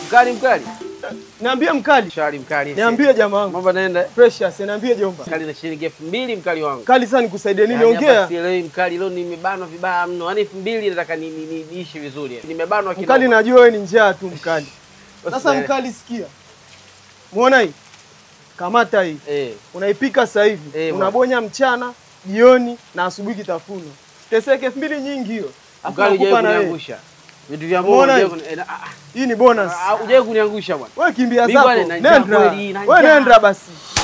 Mkali mkali. Niambie mkali. Shari mkali. Niambie jamaa wangu. Mambo naenda. Precious, niambie jomba. Mkali na shilingi elfu mbili mkali wangu. Kali sana nikusaidie nini? Yaani hapa Ongea. sielewi mkali, leo nimebanwa vibaya mno. Yaani elfu mbili nataka ni- ni- ni- niishi vizuri. Nimebanwa kidogo. Mkali najua wewe ni njaa tu mkali. Sasa Usielewe. mkali sikia. Muona hii? Kamata hii. Eh. Unaipika sasa hivi. Eh, Unabonya mchana, jioni na asubuhi kitafuno. Teseke elfu mbili nyingi hiyo. Alafu Mkali nakupa hujawahi na wewe. kuniangusha. Vitu vya Mungu Umeona hujawahi hii? kuni- eh, na- ah, Hii ni bonus. ah, hujawahi kuniangusha bwana. Wewe kimbia Mimi zako. bwana, na njaa Nenda. kweli, na Wewe njaa. nenda basi.